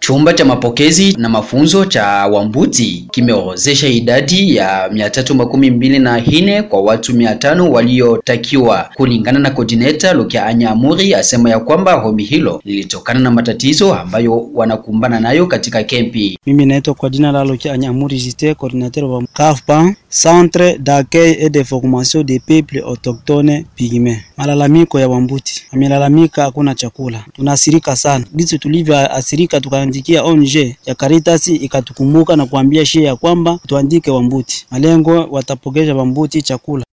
Chumba cha mapokezi na mafunzo cha Wambuti kimeorozesha idadi ya mia tatu makumi mbili na nne kwa watu mia tano waliotakiwa. Kulingana na coordinator Lukia Anyamuri, asema ya kwamba hombi hilo lilitokana na matatizo ambayo wanakumbana nayo katika kempi. Mimi naitwa kwa jina la Lukia Anyamuri Jite, coordinateur wa CAFPA, Centre d'accueil et de formation des peuples autochtones pygme. Malalamiko ya Wambuti, amelalamika hakuna chakula, tunasirika sana gisi tulivyoasirika, tukaandikia ONG ya Caritas ikatukumbuka na kuambia shie ya kwamba tuandike Wambuti, malengo watapogesha Wambuti chakula